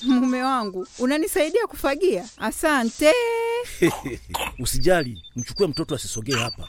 Mume wangu unanisaidia kufagia, asante. Usijali, mchukue mtoto asisogee hapa.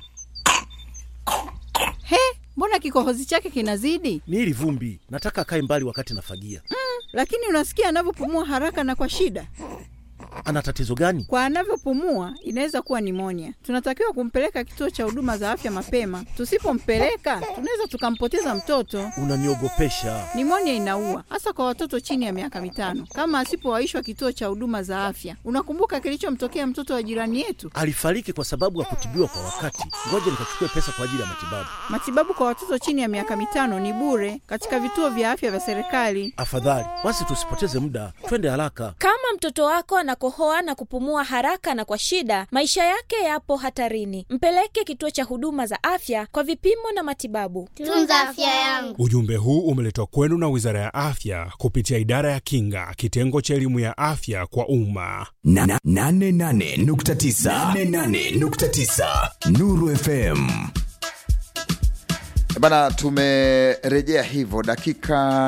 He, mbona kikohozi chake kinazidi? Ni hili vumbi, nataka akae mbali wakati nafagia. Lakini unasikia anavyopumua haraka na kwa shida. Ana tatizo gani? Kwa anavyopumua inaweza kuwa nimonia. Tunatakiwa kumpeleka kituo cha huduma za afya mapema. Tusipompeleka tunaweza tukampoteza mtoto. Unaniogopesha. Nimonia inaua hasa kwa watoto chini ya miaka mitano, kama asipowaishwa kituo cha huduma za afya. Unakumbuka kilichomtokea mtoto wa jirani yetu? Alifariki kwa sababu hakutibiwa kwa wakati. Ngoja nikachukue pesa kwa ajili ya matibabu. Matibabu kwa watoto chini ya miaka mitano ni bure katika vituo vya afya vya serikali. Afadhali basi tusipoteze muda, twende haraka. Kama mtoto wako anakohoa na kupumua haraka na kwa shida, maisha yake yapo hatarini. Mpeleke kituo cha huduma za afya kwa vipimo na matibabu. Tunza afya yangu. Ujumbe huu umeletwa kwenu na Wizara ya Afya kupitia Idara ya Kinga, kitengo cha elimu ya afya kwa umma. Na- na- nane nane nukta tisa nane nane nukta tisa Nuru FM. Bana, tumerejea hivyo, dakika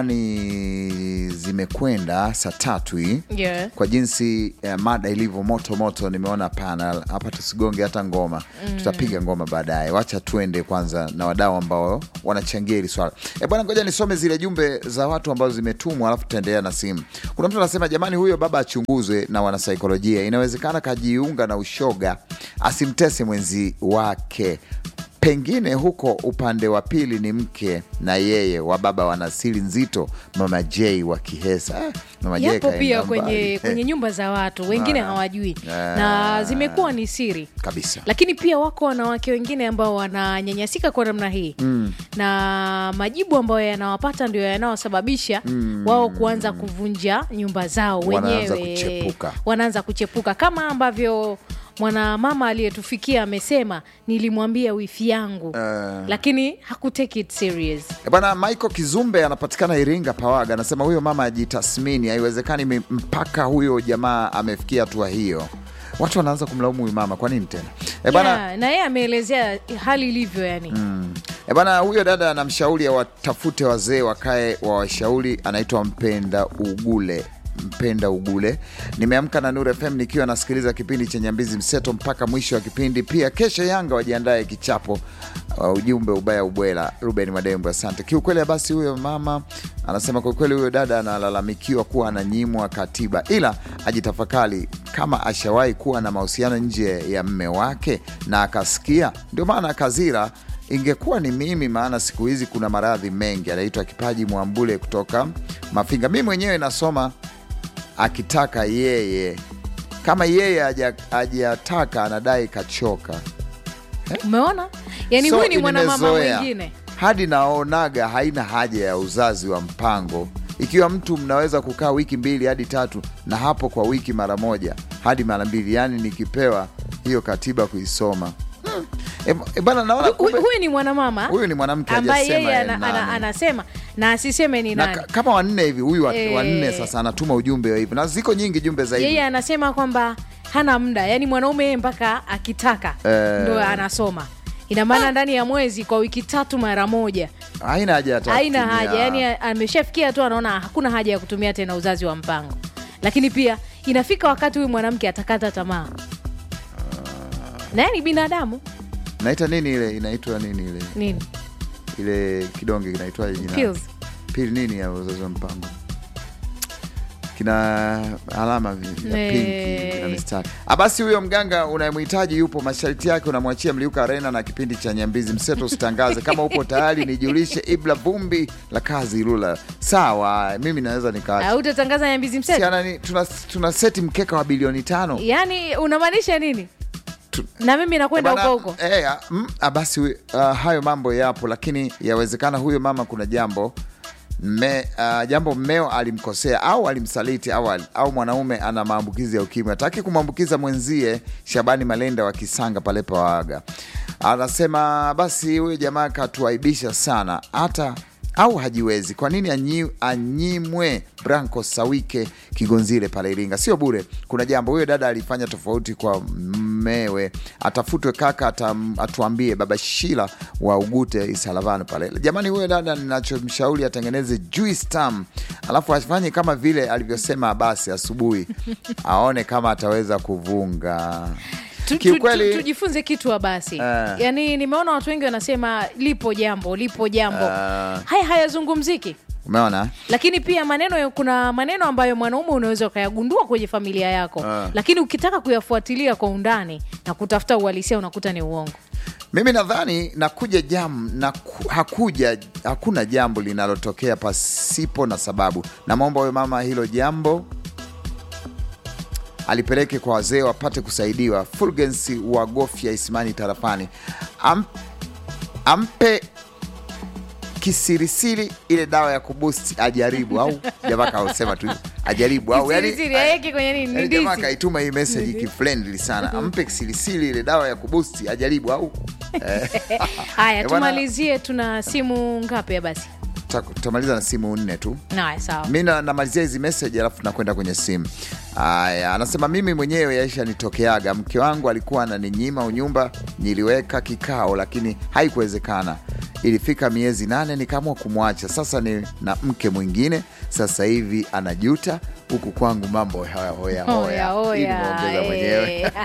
ni zimekwenda saa tatu hii Yeah. kwa jinsi eh, mada ilivyo moto moto, nimeona panel hapa, tusigonge hata ngoma mm. Tutapiga ngoma baadaye, wacha tuende kwanza na wadau ambao wanachangia hili swala. E bwana, ngoja nisome zile jumbe za watu ambazo zimetumwa, alafu tutaendelea na simu. Kuna mtu anasema, jamani, huyo baba achunguzwe na wanasaikolojia, inawezekana kajiunga na ushoga, asimtese mwenzi wake pengine huko upande wa pili ni mke na yeye wa baba wana siri nzito. Mama J wa Kihesa eh, Mama J yapo kaenda pia mbali. kwenye, Eh, kwenye nyumba za watu wengine Ah. hawajui Ah. na zimekuwa ni siri kabisa lakini pia wako wanawake wengine ambao wananyanyasika kwa namna hii mm. na majibu ambayo yanawapata ndio yanawasababisha mm. wao kuanza kuvunja nyumba zao Wanaanza wenyewe kuchepuka. wanaanza kuchepuka kama ambavyo mwanamama aliyetufikia amesema nilimwambia wifi yangu Uh. lakini hakutake it serious Eh, Bwana Michael Kizumbe anapatikana Iringa Pawaga, anasema huyo mama ajitathmini, haiwezekani mi- mpaka huyo jamaa amefikia hatua hiyo. Watu wanaanza kumlaumu huyu mama, kwa nini tena? E bana, yeah, na yeye ameelezea hali ilivyo yani E bana, huyo dada anamshauri awatafute wazee wakae wawashauri. Anaitwa Mpenda Ugule. Mpenda Ugule. Nimeamka na Nuru FM nikiwa nasikiliza kipindi cha Nyambizi Mseto mpaka mwisho wa kipindi. Pia kesho Yanga wajiandae kichapo. Uh, ujumbe ubaya ubwela. Ruben Madembo, asante. Kiukweli basi, huyo mama anasema kwa kweli huyo dada analalamikiwa kuwa ananyimwa katiba, ila ajitafakari kama ashawahi kuwa na mahusiano nje ya mme wake na akasikia, ndio maana akazira ingekuwa ni mimi, maana siku hizi kuna maradhi mengi. Anaitwa Kipaji Mwambule kutoka Mafinga. Mi mwenyewe nasoma akitaka yeye, kama yeye haja- hajataka anadai kachoka. umeona yani So, huyu ni mwanamama nimezoea. mwingine hadi naonaga haina haja ya uzazi wa mpango ikiwa mtu mnaweza kukaa wiki mbili hadi tatu na hapo kwa wiki mara moja hadi mara mbili, yaani nikipewa hiyo katiba kuisoma hmm. E, e bana naona Hu- kumbe huyu ni mwanamama huyu ni mwanamke ambaye hajasema yeye yeye ana, ana, nani. anasema na asiseme ni na nani ka- kama wanne hivi huyu wa- Eh. wanne sasa anatuma ujumbe wa hivi na ziko nyingi jumbe za hivi yeye anasema kwamba hana muda yani mwanaume yeye mpaka akitaka Eh. ndo anasoma ina maana ndani ya mwezi kwa wiki tatu mara moja haina haja hata haina kutumia- haja yani ameshafikia tu anaona hakuna haja ya kutumia tena uzazi wa mpango lakini pia inafika wakati huyu mwanamke atakata tamaa naye ni binadamu naita nini ile inaitwa nini ile nini ile kidonge kinaitwaje jina Pills. pili nini ya uzazi wa mpango kina alama vi- ya Eh. pinki na mistari Ah, basi huyo mganga unayemhitaji yupo masharti yake unamwachia mliuka arena na kipindi cha nyambizi mseto usitangaze kama upo tayari nijulishe ibla vumbi la kazi ilula sawa mimi naweza nikaacha au utatangaza nyambizi mseto Siana ni tuna, tuna seti mkeka wa bilioni tano yaani unamaanisha nini na mimi nakwenda Bana, huko huko eh, ah, mm, ah, basi uh, hayo mambo yapo, lakini yawezekana huyo mama kuna jambo me, uh, jambo mmeo alimkosea au alimsaliti au, al- au mwanaume ana maambukizi ya ukimwi, hataki kumwambukiza mwenzie. Shabani Malenda wa Kisanga pale Pawaga anasema basi huyo jamaa katuaibisha sana hata au hajiwezi. Kwa nini anyi, anyimwe? Branco Sawike Kigonzile pale Iringa, sio bure. Kuna jambo huyo dada alifanya tofauti kwa mumewe atafutwe kaka atam, atuambie baba shila wa ugute isalavano pale jamani huyo dada ninachomshauri atengeneze juice tam alafu afanye kama vile alivyosema basi asubuhi aone kama ataweza kuvunga Tu- tu- Kiukweli- tu- tujifunze kitu wa basi Eh. yaani nimeona watu wengi wanasema lipo jambo lipo jambo Eh. haya hayazungumziki umeona lakini pia maneno kuna maneno ambayo mwanaume unaweza ukayagundua kwenye familia yako Ah. lakini ukitaka kuyafuatilia kwa undani na kutafuta uhalisia unakuta ni uongo mimi nadhani nakuja jam na ku- hakuja hakuna jambo linalotokea pasipo na sababu namwomba huyo mama hilo jambo alipeleke kwa wazee wapate kusaidiwa fulgensi wa gofya isimani tarafani Am, ampe kisirisiri ile dawa ya kubusti ajaribu au jamaa kausema tu ajaribu au yani- Kisirisiri, aeke kwenye nini? yani Ndizi. jamaa kaituma hii message kifriendly sana ampe kisirisiri ile dawa ya kubusti ajaribu au haya Eh, bwana- tumalizie tuna simu ngapi ya basi Ta- tutamaliza na simu nne tu naya sawa mi na- namalizia hizi message alafu nakwenda kwenye simu aya anasema mimi mwenyewe yaisha nitokeaga mke wangu alikuwa ananinyima unyumba niliweka kikao lakini haikuwezekana ilifika miezi nane nikaamua kumwacha sasa ni na mke mwingine sasa hivi anajuta huku kwangu mambo hoya hoya Hoya, hoya Hii hoya, nimeongeza mwenyewe eh.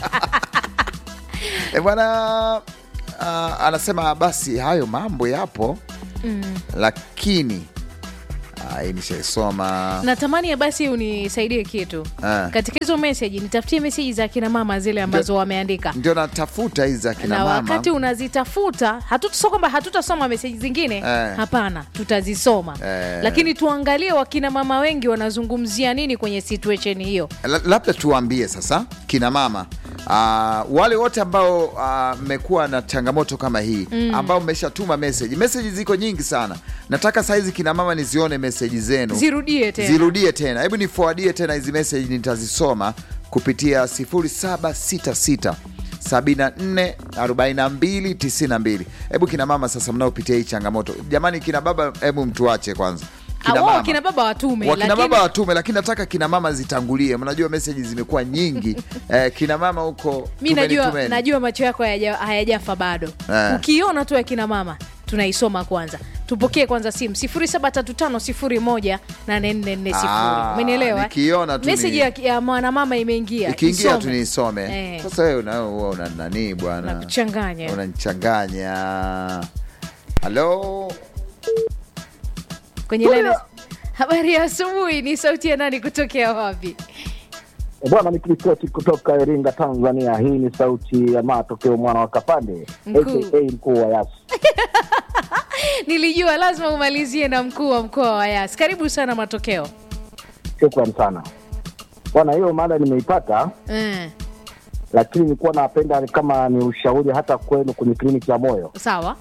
E bwana uh, anasema basi hayo mambo yapo mm. lakini ah, hii nishaisoma natamani ya basi unisaidie kitu Ah. katika hizo meseji nitafutie meseji za kina mama zile ambazo wameandika ndio natafuta hizi za kina na mama wakati unazitafuta hatutasoma kwamba hatutasoma meseji zingine Eh. hapana tutazisoma Eh. lakini tuangalie wakina mama wengi wanazungumzia nini kwenye situation hiyo La- labda tuwaambie sasa kina mama uh, wale wote ambao mmekuwa na changamoto kama hii mm. ambao mmeshatuma meseji meseji ziko nyingi sana nataka sahizi kina mama nizione meseji zenu zirudie tena zirudie tena hebu nifuadie tena hizi meseji nitazisoma kupitia 0766 74 42 92 hebu kina mama sasa mnaopitia hii changamoto jamani kina baba hebu mtuache kwanza Ah, wao kina baba watume wakina lakini baba watume lakini nataka kina mama zitangulie mnajua meseji zimekuwa nyingi eh, kina mama huko mi tumeni, najua, tumeni. najua macho yako hayaja- hayajafa bado Eh. ukiona tu ya kina mama tunaisoma kwanza tupokee kwanza simu 0735018440 Ah, umenielewa eh? nikiona tu ni- meseji ya, ya mwanamama imeingia ikiingia isome. tu niisome Eh. sasa wewe una- huwa una nani bwana Nakuchanganya. unanichanganya halo kwenye line ya- habari ya asubuhi ni sauti ya nani kutokea wapi Bwana nikiripoti kutoka Iringa, Tanzania. Hii ni sauti ya matokeo mwana wa Kapande Mkuu. aka mkuu wa Yasi. nilijua lazima umalizie na mkuu wa mkoa wa yas karibu sana matokeo Shukran sana bwana, hiyo mada nimeipata, mm. lakini nilikuwa napenda kama ni ushauri hata kwenu kwenye kliniki ya moyo sawa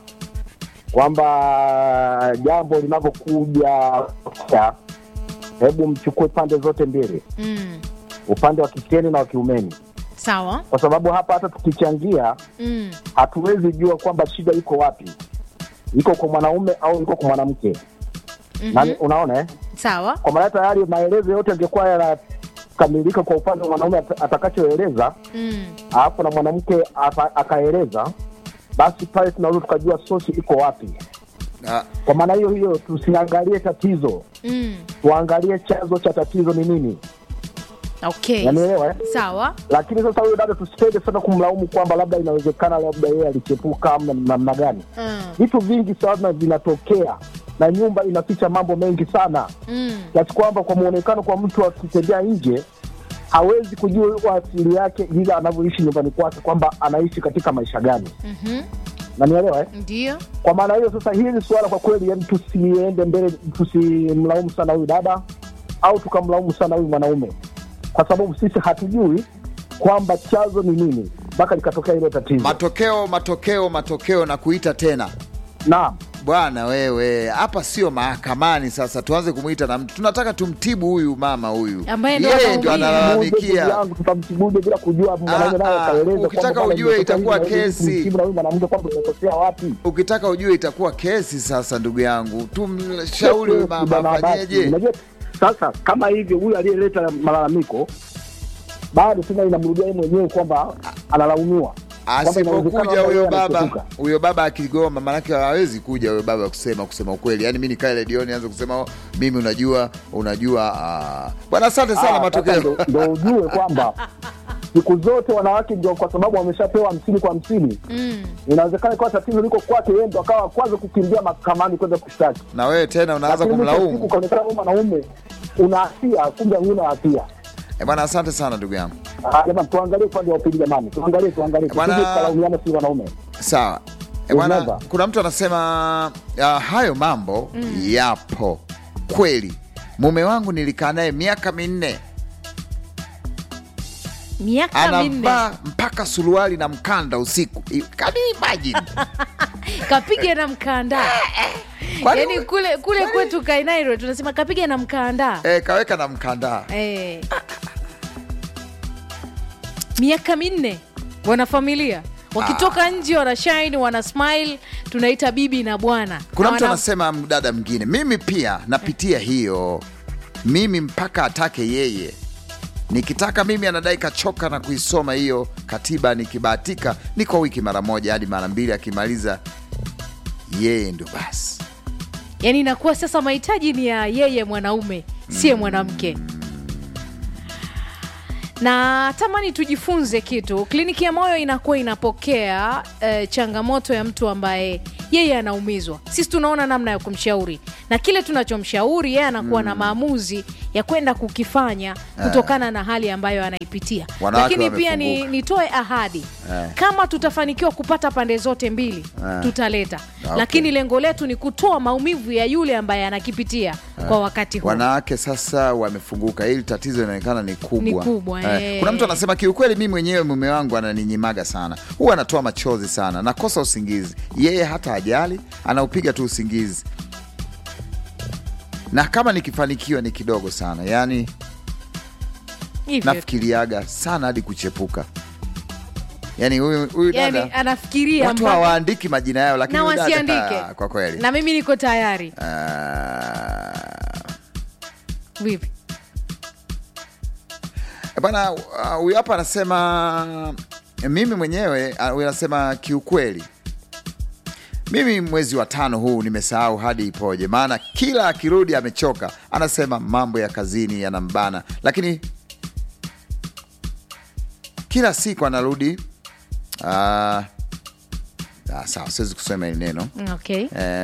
kwamba jambo linavyokuja, hebu mchukue pande zote mbili, mm. upande wa kikeni na wa kiumeni, sawa kwa sababu hapa hata tukichangia mm. hatuwezi jua kwamba shida iko wapi, iko kwa mwanaume au iko kwa mwanamke. mm-hmm. Unaona eh? sawa kwa maana tayari maelezo yote yangekuwa yanakamilika kwa upande wa mwanaume at- atakachoeleza mm. alafu na mwanamke aka- akaeleza basi pale tunaweza tukajua sosi iko wapi Ah, kwa maana hiyo hiyo tusiangalie tatizo Mm. tuangalie chanzo cha tatizo ni nini okay nanielewa eh? sawa lakini sasa huyo dada tusipende sana kumlaumu kwamba labda inawezekana labda yeye alichepuka amna namna gani mm. vitu vingi sana vinatokea na nyumba inaficha mambo mengi sana Mm. kiasi kwamba kwa mwonekano kwa mtu akitembea nje hawezi kujua asili yake vile anavyoishi nyumbani kwake kwamba anaishi katika maisha gani Mhm. nanielewa eh? ndio kwa maana hiyo sasa hili suala kwa kweli yani tusiende mbele tusimlaumu sana huyu dada au tukamlaumu sana huyu mwanaume kwa sababu sisi hatujui kwamba chanzo ni nini mpaka likatokea hilo tatizo matokeo matokeo matokeo na kuita tena naam bwana wewe hapa sio mahakamani sasa tuanze kumwita na mtu tunataka tumtibu huyu mama huyu Ambaye ndo yeye ndio anaumia. analalamikia Ndugu yangu tutamtibuje bila kujua mwanaume naye ah, akaeleza ukitaka kwamba bwana, ujue imetokea itakuwa hivi na hivi, kesi. tumtibu na huyu mwanamke kwamba tumekosea wapi ukitaka ujue itakuwa kesi sasa ndugu yangu tumshauri huyu mama Bwana Abasi, afanyeje unajua sasa kama hivyo huyu aliyeleta malalamiko bado tena inamrudia yeye mwenyewe kwamba analaumiwa Kwamba inawezekana asipokuja labda huyo yeye baba anachepuka. huyo baba akigoma maanake hawezi kuja huyo baba kusema kusema ukweli yaani mi nikae redioni anze kusema "Oh, mimi unajua unajua ah." bwana asante sana Ah, sasa matokeo ndo- ndo ujue kwamba siku zote wanawake ndio kwa sababu wameshapewa hamsini kwa hamsini mm. inawezekana ikawa tatizo liko kwake yeye ndo akawa kwanza kukimbia mahakamani kwenda kushtaki na wewe tena unaanza Lakini mwisho wa siku kumlaumu ukaonekana wewe mwanaume una hatia kumbe huna hatia Eh, bwana asante sana ndugu yangu Ah, jamani tuangalie upande wa pili jamani tuangalie tuangalie Bwana- tusije tukalaumiana si wanaume sawa Eh, bwana Remember. kuna mtu anasema uh, hayo mambo yapo kweli mume wangu nilikaa naye miaka minne miaka minne anavaa mpaka suruali na mkanda usiku I- can you imagine? kapiga na mkanda Kwani- yaani kule kule kwetu kainairo tunasema kapiga na mkanda eh, kaweka na mkanda eh. miaka minne wanafamilia wakitoka nje wana shine wana smile tunaita bibi na bwana kuna Na mtu wana- anasema mdada mwingine mimi pia napitia hiyo mimi mpaka atake yeye nikitaka mimi anadai kachoka na kuisoma hiyo katiba nikibahatika ni kwa wiki mara moja hadi mara mbili akimaliza yeye ndio basi yaani inakuwa sasa mahitaji ni ya yeye mwanaume siye mwanamke na tamani tujifunze kitu kliniki ya moyo inakuwa inapokea eh, changamoto ya mtu ambaye yeye anaumizwa sisi tunaona namna ya kumshauri na kile tunachomshauri yeye anakuwa na maamuzi ya kwenda kukifanya kutokana na hali ambayo anaipitia Wanawake lakini pia ni, wamefunguka. nitoe ahadi Eh. kama tutafanikiwa kupata pande zote mbili Eh. tutaleta Okay. lakini lengo letu ni kutoa maumivu ya yule ambaye anakipitia kwa wakati huu wanawake sasa wamefunguka hili tatizo inaonekana ni kubwa, Ni kubwa, eh. kuna mtu anasema kiukweli mi mwenyewe mume wangu ananinyimaga sana huwa anatoa machozi sana nakosa usingizi yeye hata ajali anaupiga tu usingizi na kama nikifanikiwa ni kidogo sana yaani hivyo nafikiriaga sana hadi kuchepuka yaani huyu huyu yani dada anafikiria watu mpaka- hawaandiki majina yao lakini na huyu dada, wasiandike ah, kwa kweli na mimi niko tayari Ah, vipi bana uh, huyu hapa anasema mimi mwenyewe uh, huyu anasema kiukweli mimi mwezi wa tano huu nimesahau hadi ipoje maana kila akirudi amechoka anasema mambo ya kazini yanambana lakini kila siku anarudi uh, ah, sawa siwezi kusema hili neno okay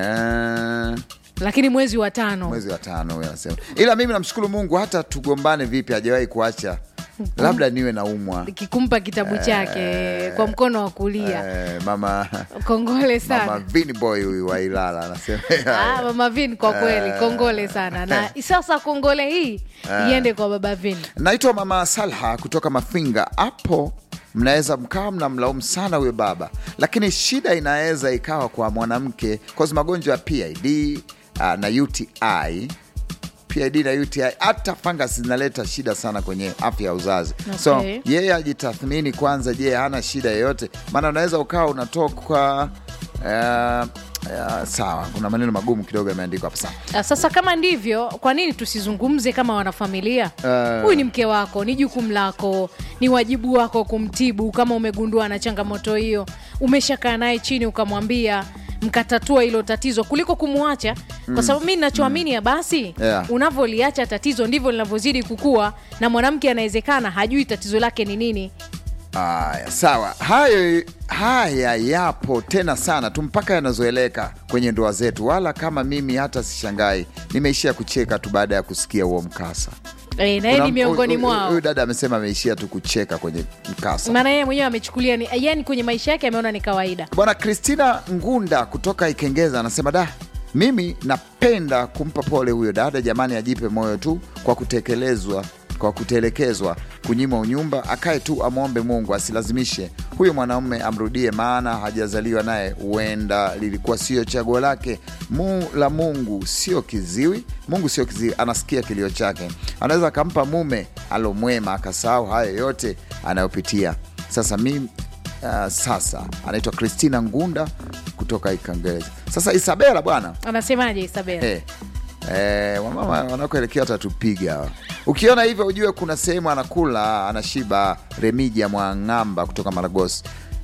eh, lakini mwezi wa tano mwezi wa tano huyu anasema ila mimi namshukuru mungu hata tugombane vipi hajawahi kuacha labda niwe naumwa kikumpa kitabu chake kwa mkono wa kulia Eh, mama kongole mama sana Vini boy huyu wa Ilala anasema Ah, mama vin kwa kweli kongole sana na sasa kongole hii iende kwa baba vin naitwa mama Salha kutoka Mafinga. Hapo mnaweza mkawa mnamlaumu sana huyo baba, lakini shida inaweza ikawa kwa mwanamke cause magonjwa ya PID uh, na UTI PID na UTI hata fungus zinaleta shida sana kwenye afya ya uzazi so Okay. yeye ajitathmini kwanza je hana shida yoyote maana unaweza ukawa unatoka uh, uh, sawa kuna maneno magumu kidogo yameandikwa hapa sawa Ah, sasa kama ndivyo kwa nini tusizungumze kama wanafamilia Eh. huyu ni mke wako ni jukumu lako ni wajibu wako kumtibu kama umegundua na changamoto hiyo umeshakaa naye chini ukamwambia mkatatua hilo tatizo kuliko kumwacha kwa sababu mi nachoamini ya basi Yeah. unavyoliacha tatizo ndivyo linavyozidi kukua na mwanamke anawezekana hajui tatizo lake ni nini Aya, sawa. Hayo haya yapo tena sana tu mpaka yanazoeleka kwenye ndoa zetu, wala kama mimi hata sishangai, nimeishia kucheka tu baada ya kusikia huo mkasa. e, na yeye Kuna- ni miongoni huyu- huyu- mwao Huyu dada amesema ameishia tu kucheka kwenye mkasa. maana yeye mwenyewe amechukulia ni yani kwenye maisha yake ameona ni kawaida Bwana Kristina Ngunda kutoka Ikengeza anasema da, mimi napenda kumpa pole huyo dada, jamani, ajipe moyo tu kwa kutekelezwa kwa kutelekezwa, kunyimwa unyumba, akae tu amwombe Mungu asilazimishe huyo mwanaume amrudie, maana hajazaliwa naye, huenda lilikuwa sio chaguo lake. Mu la Mungu sio kiziwi, Mungu sio kiziwi, anasikia kilio chake, anaweza akampa mume alomwema, akasahau hayo yote anayopitia. Sasa mimi Uh, sasa anaitwa Christina Ngunda kutoka Ikangeza. Sasa Isabela bwana anasemaje isabel eh, Eh, wamama wanakoelekea watatupiga hawa. Ukiona hivyo ujue kuna sehemu anakula anashiba. Remija Mwang'amba kutoka Maragosi.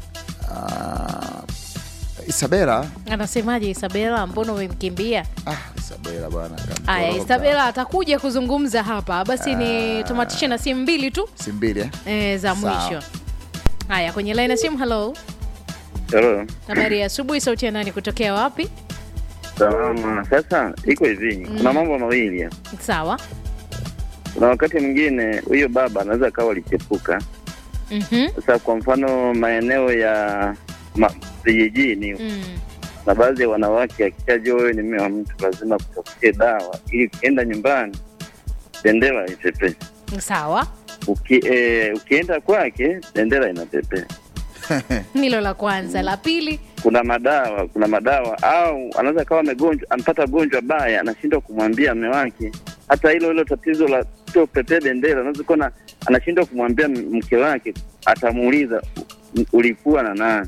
Ah, Isabela anasemaje isabela mbona umemkimbia ah, Isabela bwana kamtoroka. aya isabela atakuja kuzungumza hapa basi ni tamatishe na simu mbili tu si mbili eh? e, za Sawa. mwisho haya kwenye laini ya simu halo Hello. habari ya asubuhi sauti ya nani kutokea wapi Salama. Sasa iko hivi, kuna mambo mawili. hapa. sawa Kuna wakati mwingine huyo baba anaweza akawa alichepuka. Mhm. Sasa kwa mfano maeneo ya ma- vijijini Mm. na baadhi ya wanawake akishajua wewe ni mume wa mtu lazima kutafutie dawa ili ukienda nyumbani bendera ipepee. sawa Uki, eh, ukienda kwake bendera inapepea. hilo la kwanza la pili kuna madawa kuna madawa au anaweza kawa amegonjwa ampata gonjwa baya anashindwa kumwambia mme wake hata hilo hilo tatizo la sio pepee bendera anaweza kuwa na- anashindwa kumwambia m- mke wake atamuuliza "U- ulikuwa na nani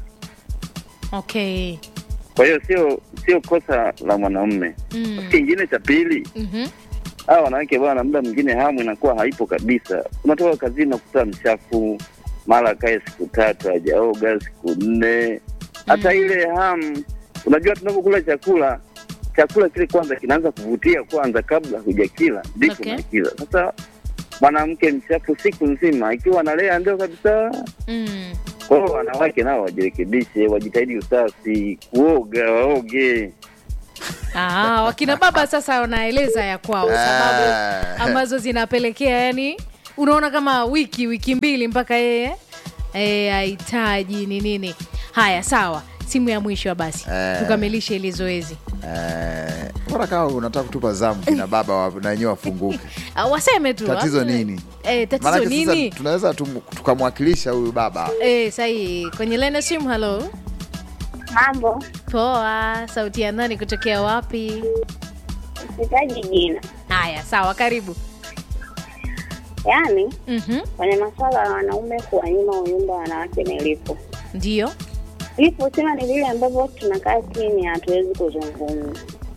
okay kwa hiyo sio sio kosa la mwanaume mm. kingine cha pili Mhm. hawa wanawake bwana muda mwingine hamu inakuwa haipo kabisa unatoka kazini nakuta mchafu mara akae siku tatu hajaoga siku nne hata Mm. ile hamu unajua tunapokula chakula chakula kile kwanza kinaanza kuvutia kwanza kabla hujakila ndipo Okay. unakila sasa mwanamke mchafu siku nzima ikiwa analea ndio kabisa Mm. kwa hiyo wanawake nao wajirekebishe wajitahidi usafi kuoga waoge Ah, wakina baba sasa wanaeleza ya kwao sababu Ah. ambazo zinapelekea yani unaona kama wiki wiki mbili mpaka yeye eh, ahitaji ni nini haya sawa simu ya mwisho basi Eh. tukamilishe ili zoezi Eh, mbona kama unataka kutupa zamu kina baba wa- na wenyewe wafunguke Ah, waseme tu tatizo ah, nini eh, tatizo Maanake nini sasa tunaweza tum- tukamwakilisha huyu baba eh, sahi kwenye lena simu halo Mambo, poa sauti ya nani kutokea wapi sitaji jina. haya sawa karibu Yaani Mhm. kwenye masuala ya wanaume kuwanyima uyumba wanawake nilipo ndio lipo, sema ni vile ambavyo tunakaa chini, hatuwezi kuzungumza.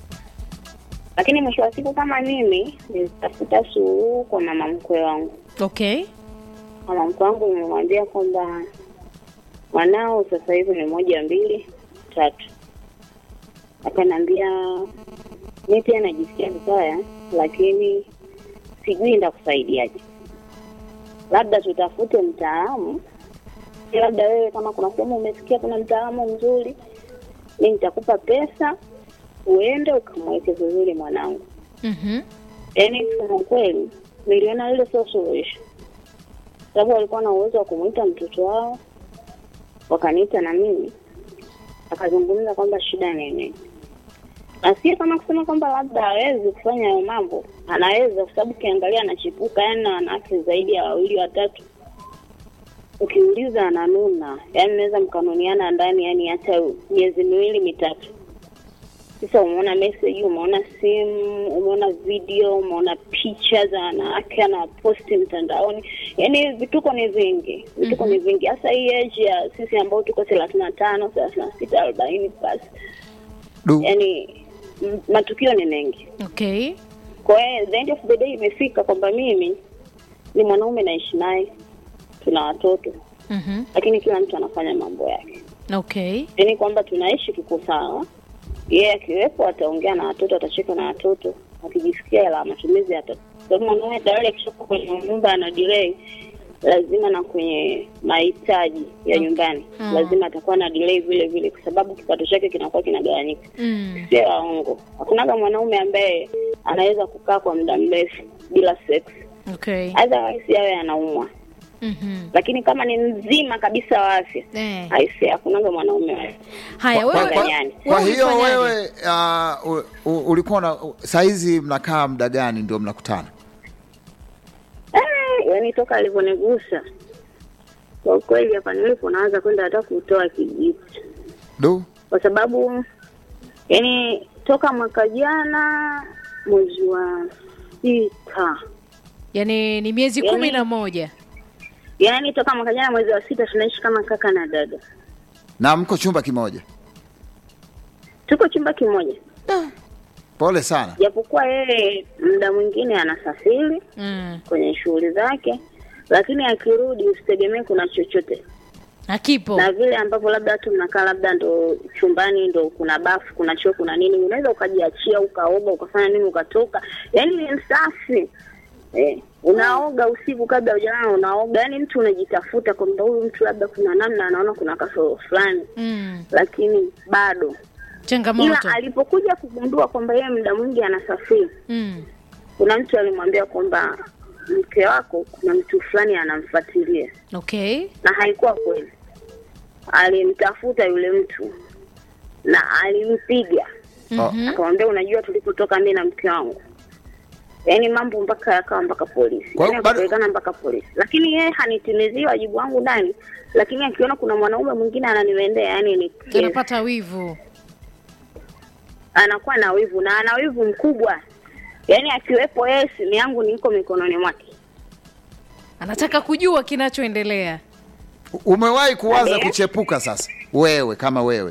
Lakini mwisho wa siku, kama mimi nilitafuta suluhu kwa mama mkwe wangu. okay Mama mkwe wangu nimemwambia kwamba mwanao sasa hivi ni moja mbili tatu, akaniambia mi pia najisikia vibaya, lakini sijui nitakusaidiaje. Labda tutafute mtaalamu, labda wewe kama kuna sehemu umesikia kuna mtaalamu mzuri, mi nitakupa pesa uende ukamweke vizuri mwanangu. Mhm. Yaani kusema kweli, niliona lile sio suluhisho, sababu walikuwa na uwezo wa kumwita mtoto wao, wakaniita na mimi, akazungumza kwamba shida ni nini, na sio kama kusema kwamba labda hawezi kufanya hayo mambo, anaweza, kwa sababu ukiangalia anachipuka, yani na wanawake zaidi ya wawili watatu, ukiuliza ananuna, yani naweza mkanuniana ndani, yani hata miezi miwili mitatu. Sasa umeona message, umeona simu, umeona video, umeona picha za wanawake anaposti mtandaoni, yaani vituko ni vingi, vituko ni vingi, hasa hii age ya sisi ambao tuko thelathini na tano thelathini na sita arobaini plus, Du. yaani m- matukio ni mengi. okay Kwa hiyo the end of the day imefika kwamba mimi ni mwanaume naishi naye, tuna watoto, Mhm. lakini kila mtu anafanya mambo yake okay yaani kwamba tunaishi tuko sawa. Yeye akiwepo ataongea na watoto, atacheka na watoto, akijisikia hela ya matumizi ata sababu mwanaume tayari akishakuwa kwenye nyumba ana delay, lazima na kwenye mahitaji ya nyumbani Mm. lazima atakuwa na delay vile vile, kwa sababu kipato chake kinakuwa kinagawanyika. mm. Sio waongo, hakunaga mwanaume ambaye anaweza kukaa kwa muda mrefu bila sex, okay otherwise yawe anaumwa. Mhm. Lakini kama ni mzima kabisa wa afya, Eh. aisee, hakunaga mwanaume wa haya Kwa- wewe kwa- Duniani. kwa wewe hiyo ulifanyaje? wewe uh, u- u- ulikuwa na saizi mnakaa muda gani ndio mnakutana Eh, yaani toka alivyonigusa kwa kweli, hapa nilipo naanza kwenda hata kutoa kijiti, du kwa sababu yaani toka mwaka jana mwezi wa sita, yaani ni miezi Yaani- kumi na moja yaani toka mwaka jana mwezi wa sita tunaishi kama kaka na dada, na mko chumba kimoja tuko chumba kimoja. Pole sana. japokuwa yeye muda mwingine anasafiri mm. kwenye shughuli zake, lakini akirudi usitegemee kuna chochote akipo na vile ambavyo labda watu mnakaa labda ndo chumbani ndo kuna bafu kuna choo kuna nini unaweza ukajiachia ukaoga ukafanya nini ukatoka yaani ni msafi eh, unaoga usiku kabla hujalala unaoga yaani mtu unajitafuta kwamba huyu mtu labda kuna namna anaona kuna kasoro fulani mm. lakini bado ila changamoto alipokuja kugundua kwamba yeye muda mwingi anasafiri mm. kuna mtu alimwambia kwamba mke wako kuna mtu fulani anamfuatilia okay na haikuwa kweli. Alimtafuta yule mtu na alimpiga, Mhm. akamwambia unajua, tulipotoka mimi na mke wangu, yaani mambo mpaka yakawa mpaka polisi, Kwa hiyo yaani bado- akapelekana mpaka polisi, lakini yeye hanitimizii wajibu wangu ndani, lakini akiona kuna mwanaume mwingine ananiwendea, yaani ni kesi. anapata wivu anakuwa na wivu na ana wivu mkubwa, yaani akiwepo yeye, simu yangu niko mikononi mwake. anataka kujua kinachoendelea Umewahi kuwaza Eh. kuchepuka sasa? Wewe kama wewe.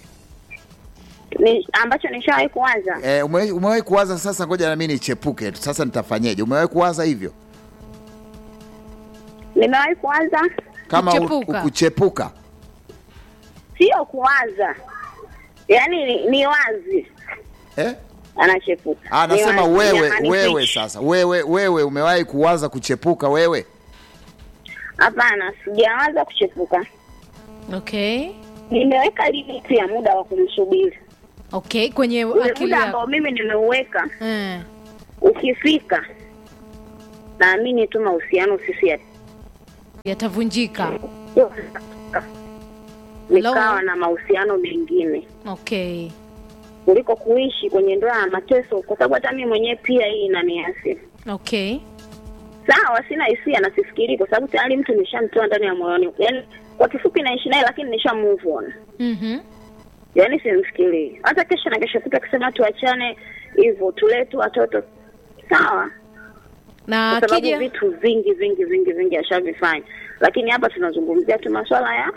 Ni, ambacho nishawahi kuwaza Eh, umewahi umewahi kuwaza sasa ngoja na mimi nichepuke. Sasa nitafanyeje? Umewahi kuwaza hivyo? nimewahi kuwaza, Kama u- Kuchepuka. u- kuchepuka. sio kuwaza, yaani ni, ni wazi Eh? anachepuka. Ah, nasema Ni wazi, wewe jamani, wewe preach. sasa. Wewe wewe umewahi kuwaza kuchepuka wewe? Hapana, sijawaza kuchepuka. okay Nimeweka limiti ya muda wa kumsubiri. okay kwenye Ule akili muda yako ambao mimi nimeuweka eh. ukifika, naamini tu mahusiano sisi ya yatavunjika nikawa na mahusiano mengine okay kuliko kuishi kwenye ndoa ya mateso, kwa sababu hata mimi mwenyewe pia hii inaniathiri. okay Sawa, sina hisia na sifikiri, kwa sababu tayari mtu nishamtoa ndani ya moyoni. Yaani kwa kifupi naishi naye, lakini nisha move on. mm-hmm. yaani simfikirii hata kesho na kesho kuta kusema tuachane hivyo tulee tu watoto sawa na kwa sababu akija vitu vingi vingi vingi vingi ashavifanya lakini hapa tunazungumzia tu maswala ya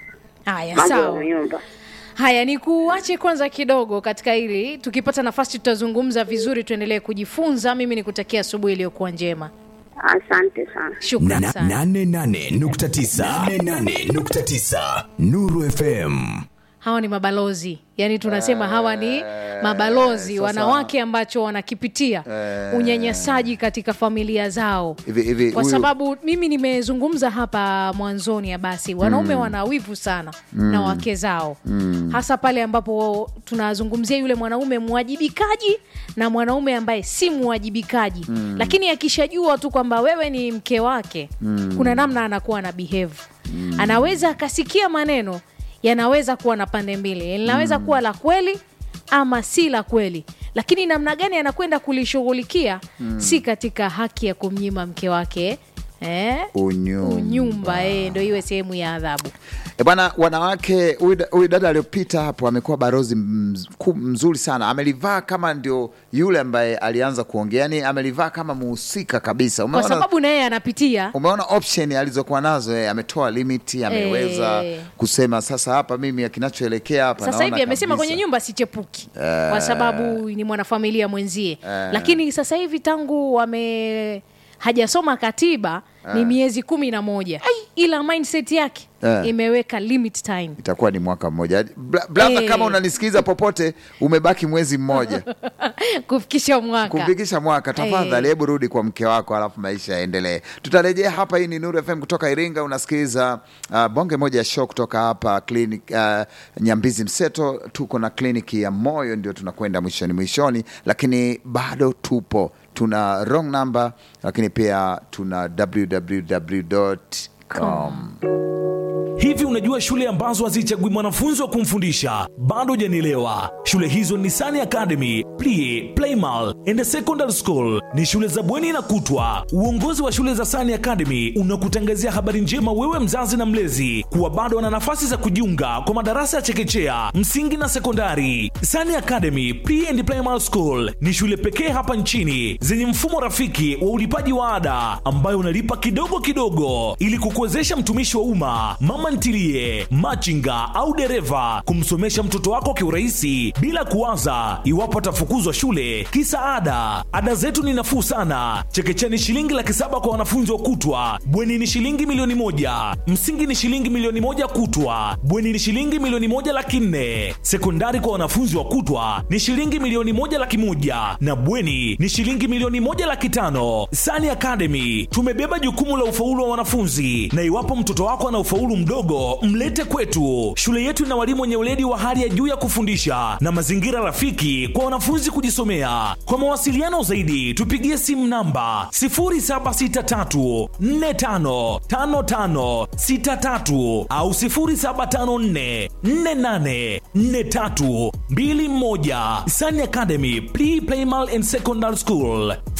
haya mambo ya sawa nyumba haya ni kuache kwanza kidogo katika hili tukipata nafasi tutazungumza vizuri tuendelee kujifunza mimi nikutakia asubuhi iliyokuwa njema asante sana shukran sana nane nane nukta tisa nane nane nukta tisa Nuru FM. hawa ni mabalozi yaani tunasema hawa ni mabalozi sasa- wanawake ambacho wanakipitia unyanyasaji katika familia zao Hivi hivi kwa huyu- sababu mimi nimezungumza hapa mwanzoni ya basi wanaume wana wivu sana na wake zao hasa pale ambapo tunazungumzia yule mwanaume mwajibikaji na mwanaume ambaye si mwajibikaji lakini akishajua tu kwamba wewe ni mke wake kuna namna anakuwa na behave anaweza akasikia maneno yanaweza kuwa na pande mbili linaweza kuwa la kweli ama si la kweli lakini namna gani anakwenda kulishughulikia si katika haki ya kumnyima mke wake eh? Unyumba. unyumba eh, ndo iwe sehemu ya adhabu E bwana, wanawake, huyu da- huyu dada aliyopita hapo amekuwa barozi mz- ku- mzuri sana. Amelivaa kama ndio yule ambaye alianza kuongea, yani amelivaa kama muhusika kabisa. kwa Umeona, sababu na yeye anapitia umeona option alizokuwa nazo eh, ametoa limiti, ameweza Eh. kusema sasa hapa mimi kinachoelekea hapa sasa naona hivi amesema kabisa. kwenye nyumba sichepuki kwa sababu ni mwanafamilia mwenzie lakini sasa hivi tangu wame hajasoma katiba ni miezi kumi na moja ila mindset yake Eh. imeweka limit time itakuwa ni mwaka mmoja. Bla- Brother, Eh. kama unanisikiliza popote, umebaki mwezi mmoja kufikisha mwaka kufikisha mwaka, tafadhali hebu rudi kwa mke wako, alafu maisha yaendelee. Tutarejea hapa. Hii ni Nuru FM kutoka Iringa. Unasikiliza uh, bonge moja ya show kutoka hapa clinic, uh, Nyambizi Mseto. Tuko na kliniki ya moyo, ndio tunakwenda mwishoni mwishoni, lakini bado tupo, tuna wrong number, lakini pia tuna www.com. Hivi unajua shule ambazo hazichagui mwanafunzi wa kumfundisha? Bado hujanielewa. Shule hizo ni Sani Academy, Plie, Playmal and Secondary School. Ni shule za bweni na kutwa. Uongozi wa shule za Sani Academy unakutangazia habari njema wewe mzazi na mlezi kuwa bado wana nafasi za kujiunga kwa madarasa ya chekechea, msingi na sekondari. Sani Academy Pre and Primary School ni shule pekee hapa nchini zenye mfumo rafiki wa ulipaji wa ada ambayo unalipa kidogo kidogo ili kukuwezesha mtumishi wa umma, mama ntilie ntilie, machinga au dereva, kumsomesha mtoto wako kiurahisi bila kuwaza iwapo atafukuzwa shule kisa ada. Ada zetu ni nafuu sana. Chekechea ni shilingi laki saba kwa wanafunzi wa kutwa, bweni ni shilingi milioni moja, msingi ni shilingi milioni moja kutwa, bweni ni shilingi milioni moja laki nne, sekondari kwa wanafunzi wa kutwa ni shilingi milioni moja laki moja na bweni ni shilingi milioni moja laki tano. Sani Academy tumebeba jukumu la ufaulu wa wanafunzi, na iwapo mtoto wako ana ufaulu mdogo, mlete kwetu. Shule yetu ina walimu wenye weledi wa hali ya juu ya kufundisha na mazingira rafiki kwa wanafunzi kujisomea. Kwa mawasiliano zaidi, tupigie simu namba 0763455563 au 0754484321. Sani Academy Pre Primal and Secondary School.